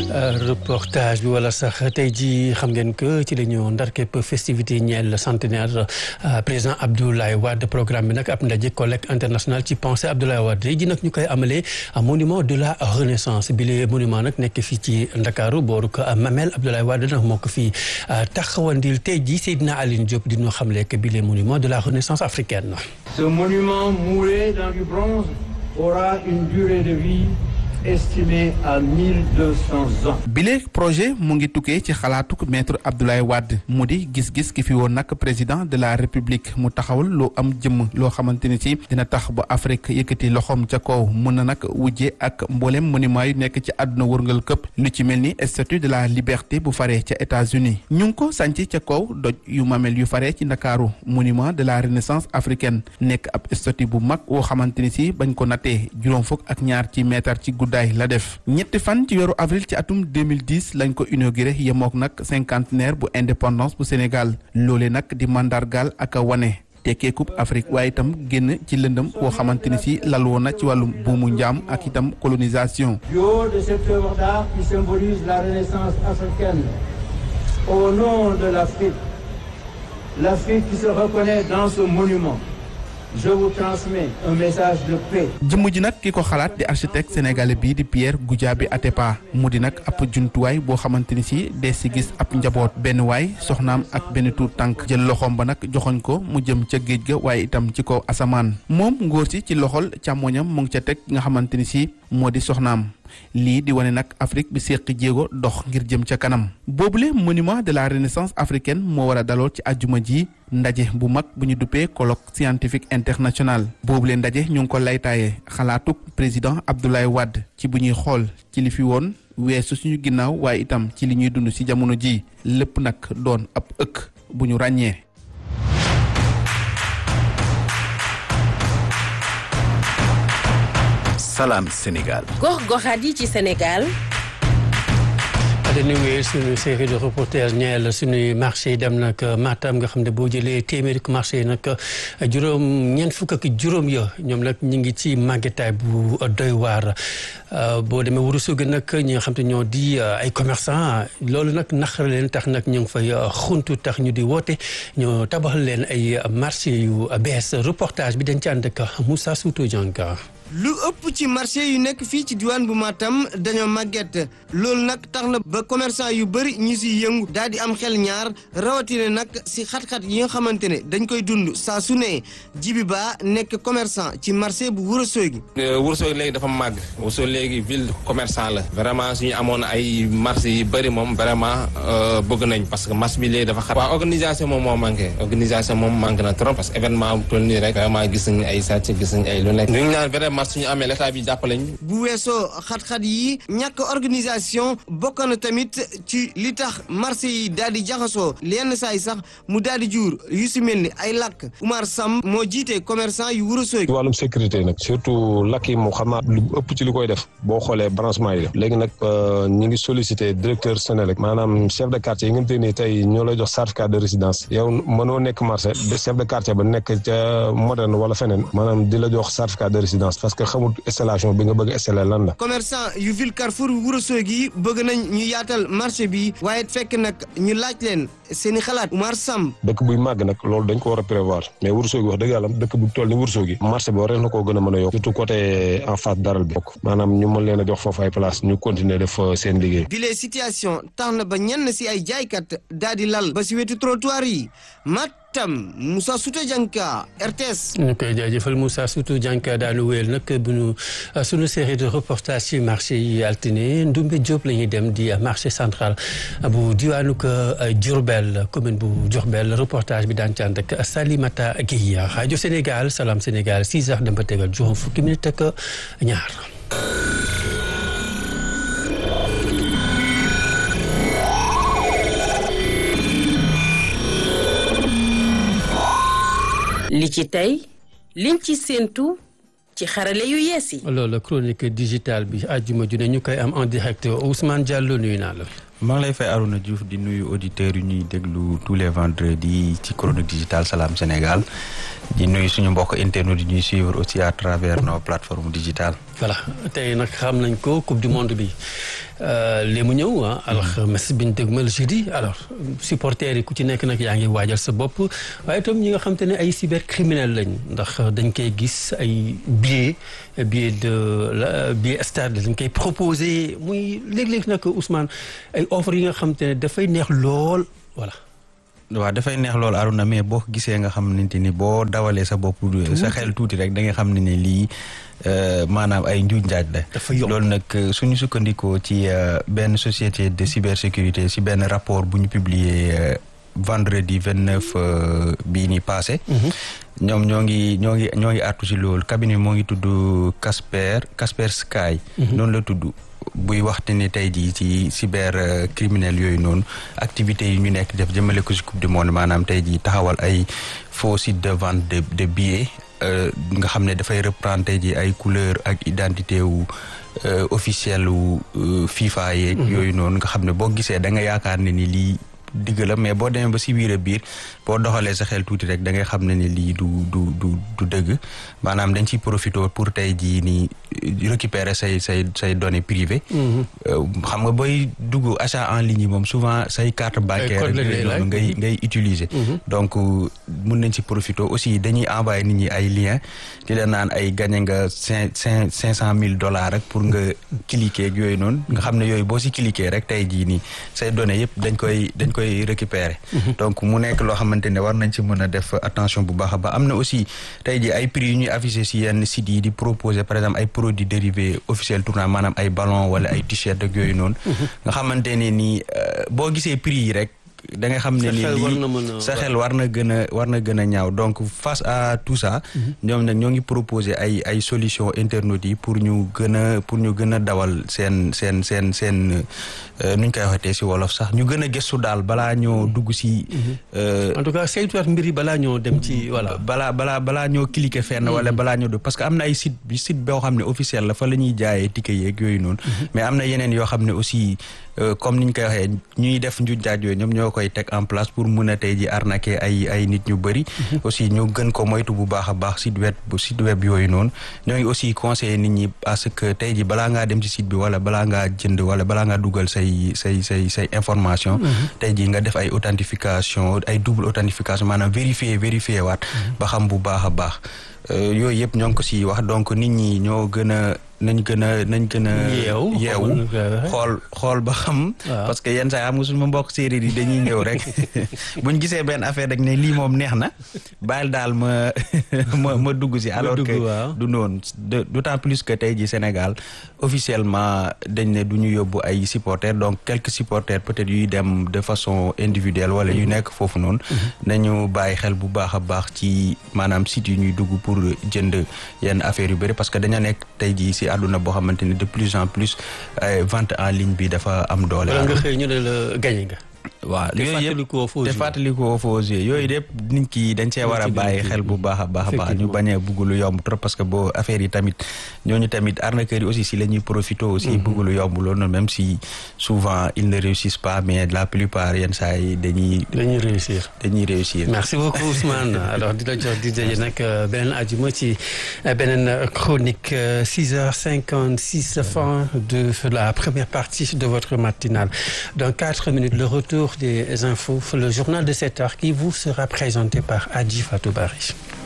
reportage bi wala sax tey ji xam ngeen que ci la ñu ndar képp festivité ñeel centenaire président Abdoulaye Wade programme bi nag ab ndaje collecte international ci pensée Abdoulaye Wade tey ji nag ñu koy amalee monument de la renaissance bi le monument nag nekk fii ci Ndakaaru booru ko Mamel Abdoulaye Wade nag moo ko fii taxawandil tey ji Seydina Aline Diop di ñu xamle que bi le monument de la renaissance africaine. Ce monument moulé dans du bronze aura une durée de vie estimé à 1200 ans. bile projet mu ngi tukkee ci xalaatuk maître Abdoulaye Wade mu di gis-gis ki fi woon nag président de la république mu taxawal loo am jëmm loo xamante ni ci dina tax ba Afrique yëkkati loxoom ca kaw mën na nag wujje ak mboolem monument yu nekk ci àdduna wërngal këpp lu ci mel ni statue de la liberté bu faree ca États-Unis ñu ngi ko sànc ca kaw doj yu mamel yu faree ci ndakaaru monument de la renaissance africaine nekk ab statue bu mag woo xamante ni si bañ ko nattee juróom fukk ak ñaar ci mètre ci guddaay la def ñetti fan ci weeru avril ci atum 2010 lañ ko inauguré yemook nag cinquantenaire bu indépendance bu Sénégal loole nag di mandargaal ak a wane tekkee coupe Afrique waaye itam génn ci lëndëm boo xamante ni si lal woon na ci wàllum buumu njaam ak itam colonisation. Du haut de cette œuvre d'art qui symbolise la renaissance africaine, au nom de l'Afrique, l'Afrique qui se reconnaît dans ce monument. Je vous transmets un message de paix. jëmm ji nag ki ko xalaat di architecte sénégalais bii di Pierre Goudiaby Atepa mu di nag ab jumtuwaay boo xamante ni si des si gis ab njaboot benn waay soxnaam ak benn tuut tànk jël loxoom ba nag joxoñ ko mu jëm ca géej ga waaye itam ci kaw asamaan moom ngóor si ci loxol càmmoñam mu ngi ca teg nga xamante ni si moo di soxnaam lii di wane nag Afrique bi séqi jéego dox ngir jëm ca kanam boobule monument de la renaissance africaine moo war a daloo ci àjjuma ji ndaje bu mag bu ñu duppee colloque scientifique international boobule ndaje ñu ngi ko laytaaye xalaatuk président Abdoulaye Wade ci bu ñuy xool ci li fi woon weesu suñu ginnaaw waaye itam ci li ñuy dund ci jamono ji lépp nag doon ab ëkk bu ñu ràññee. Salam Sénégal. gox-goxaat yi ci Sénégal. dañuy wéyal suñu série de reportage ñeel suñuy marché yi dem nag Matam nga xam ne boo jëlee téeméeri marché yi nag juróom ñeent fukk ak juróom ya ñoom nag ñu ngi ci màggetaay bu doy waar boo demee Ourossogui nag ñi nga xam te ñoo di ay commerçant loolu nag naqar leen tax nag ñu ngi fay xuntu tax ñu di woote ñoo tabaxal leen ay marché yu bees reportage bi dañ ci ànd ak Moussa Souto Dianka lu ëpp ci marché yu nekk fii ci diwaan bu Matam dañoo màgget loolu nag tax na ba commerçant yu bëri ñu si yëngu daal di am xel ñaar rawatina nag si xat-xat yi nga xamante ne dañ koy dund saa su ne jibi ba nekk commerçant ci marché bu Ourossogui. Ourossogui léegi dafa màgg Ourossogui léegi ville commerçant la vraiment suñu amoon ay marché yu bëri moom vraiment bëgg nañ parce que marché bi léegi dafa xat. waaw organisation moom moo manqué organisation moom manqué na trop parce que événement bu toll nii rek vraiment gis nañ ay sàcc gis nañ ay lu nekk. ñu ngi naan vraiment suñu amee l'état bi jàppale ñu. bu weesoo xat-xat yi ñàkk organisation bokk na tamit ci li tax marché yi daal di jaxasoo lenn saa yi sax mu daal di jur yu si mel ni ay lakk Oumar Sam moo jiite commerçant yu Ourossogui. ci wàllum sécurité nag surtout lakk yi mu xam naa lu ëpp ci li koy def boo xoolee branchement yi def léegi nag ñu ngi sollicité directeur Sénélec maanaam chef de quartier yi nga xamante ni tey ñoo lay jox certificat de résidence yow mënoo nekk marché chef de quartier ba nekk ca moderne wala feneen maanaam di la jox certificat de résidence parce que xamul installation bi nga bëgg installer lan la. commerçant yu ville Carrefour Ourossogui bëgg nañ ñu yaatal marché bi waaye fekk nag ñu laaj leen seen i xalaat Oumar Sam. dëkk buy màgg nag loolu dañ ko war a prévoir mais Ourossogui wax dëgg yàlla dëkk bu toll ni Ourossogui marché bi war na koo gën a mën a yokk surtout côté en face daral bi maanaam ñu mën leen a jox foofu ay place ñu continuer def seen liggéey. bile situation tax na ba ñenn si ay jaaykat daal di lal ba si wetu trottoir yi Matam Moussa Souta Dianka RTS. ñu koy jaajëfal Moussa Souta Dianka daanu wéyal nag bu ñu sunu série de reportage ci marché yi altine Ndumbe Diop la ñuy dem di marché central bu diwaanu ko Diourbel commune bu Diourbel reportage bi daan ci ànd ak Salimata Guèye rajo Sénégal Salam Sénégal 6 heures dem ba tegal juróom fukki minute ak ñaar. li ci tey liñ ci séentu ci xarale yu yees yi. loolu chronique digitale bi àjjuma ju ne ñu koy am en direct Ousmane Diallo nuyu naa la. maa ngi lay fay Arouna Diouf di nuyu auditeurs yu ñuy déglu tous les vendredis ci chronique digitale Salam Sénégal di nuyu suñu mbokk internautes yi ñuy suivre aussi à travers nos plateformes digitales. voilà tey nag xam nañ ko coupe du monde bi li mu ñëw ah alxames biñ dëgmal jeudi alors supporters yi ku ci nekk nag yaa ngi waajal sa bopp waaye itam ñi nga xam te ne ay cybercriminel lañ ndax dañ koy gis ay billets billet de la billet stade dañ koy proposé muy léeg-léeg nag Ousmane ay offres yi nga xam te ne dafay neex lool voilà. waaw dafay neex loolu Aruna mais boo gisee nga xamante ni boo dawalee sa bopp sa xel tuuti rek da nga xam ne ne lii maanaam ay njuuj njaaj la loolu nag suñu sukkandikoo ci benn société de cybersécurité si benn rapport bu ñu publier vendredi vingt neuf bii ni passé ñoom ñoo ngi ñoo ngi ñoo ngi artu si loolu cabinet moo ngi tudd Casper Casper Sky noonu la tudd buy waxte ni tey jii ci cyber criminel yooyu noonu activités yi ñu nekk def jëmale ko si coupe du monde maanaam tey jii taxawal ay faux site de vente de de billets nga xam ne dafay reprendre tey jii ay couleur ak identité wu officielle wu FIFA yeeg yooyu noonu nga xam ne boo gisee da nga yaakaar ne ni lii digg la mais boo demee ba si biir a biir boo doxalee sa xel tuuti rek da ngay xam ne ni lii du du du du dëgg maanaam dañ ciy profité pour tey jii nii récupérer say say say données privées xam nga booy dugg achat en ligne yi moom souvent say carte bancaire noonu ngay ngay utiliser donc mun nañ ci profité aussi dañuy envoyer nit ñi ay lien di la naan ay gagné nga cinq cinq cinq cent mille dollars rek pour nga cliquer ak yooyu noonu nga xam ne yooyu boo si cliquer rek tey jii nii say données yëpp dañ koy dañ koy récupérer donc mu nekk loo xamante ne war nañ ci mën a def attention bu baax a baax am na aussi tey jii ay prix yu ñuy affiché si yenn sites yi di proposer par exemple ay produits dérivés officiels tournant maanaam ay ballon wala ay t-shirt ak yooyu noonu nga xamante ne nii boo gisee prix yi rek da nga xam ne ni lii sa xel war na gën a war na gën a ñaaw donc face à tout ça ñoom nag ñoo ngi proposer ay ay solution internautes yi pour ñu gën a pour ñu gën a dawal seen seen seen seen nuñ koy waxatee si wolof sax ñu gën a gëstu daal balaa ñoo dugg si en tout cas saytuwaat mbir yi balaa ñoo dem ci voilà balaa balaa balaa ñoo cliquer fenn wala balaa ñoo dugg parce que am na ay site bi site boo xam ne officiel la fa la ñuy jaayee ticket yeeg yooyu noonu mais am na yeneen yoo xam ne aussi comme niñ koy waxee ñuy def njuuj njaaj yooyu ñoom ñoo koy teg en place pour mun a tey ji arnaquer ay ay nit ñu bëri aussi ñu gën ko moytu bu baax a baax site web bu site web yooyu noonu ñoo ngi aussi conseiller nit ñi parce que tey ji balaa ngaa dem ci site bi wala balaa ngaa jënd wala balaa ngaa dugal say say say say information tey ji nga def ay authentification ay double authentification maanaam vérifier vérifier waat ba xam bu baax a baax yooyu yëpp ñoo ngi ko si wax donc nit ñi ñoo gën a nañ gën a nañ gën a yeewu xool xool ba xam parce que yenn saa yi xam nga suñu mbokk séeréer yi dañuy ñëw rek buñ gisee benn affaire rek ne lii moom neex na bàyyil daal ma ma ma dugg si alors que du noonu d'autant plus que tey ji Sénégal officiellement dañ ne du ñu yóbbu ay supporters donc quelques supporters peut-être yuy dem de façon individuelle wala yu nekk foofu noonu nañu bàyyi xel bu baax a baax ci maanaam site yu ñuy dugg pour jënd yenn affaires yu bëri parce que daña nekk tey ji si àdduna boo xamante ne de plus en plus vente en ligne bi dafa am doole. nga xëy ñu ne la gañe nga. waaw yooyu yëpp te fàttalikoo faux jeux yooyu yëpp nit ki dañ see war a bàyyi xel bu baax a baax a baax ñu bañ a bugg lu yomb trop parce que boo affaire yi tamit ñooñu tamit arnaqueurs yi aussi si la ñuy profité aussi bugg lu yomb loolu même si souvent ils ne réussissent pas mais la plupart yenn saa yi dañuy dañuy réussir dañuy réussir merci beaucoup Ousmane alors di la jox di daje nag beneen ajuma ci beneen chronique six heures cinquante six fin de la première partie de votre matinale dans quatre minutes le retour des infos, le journal de 7 heures qui vous sera présenté par Adji Fatou Bari.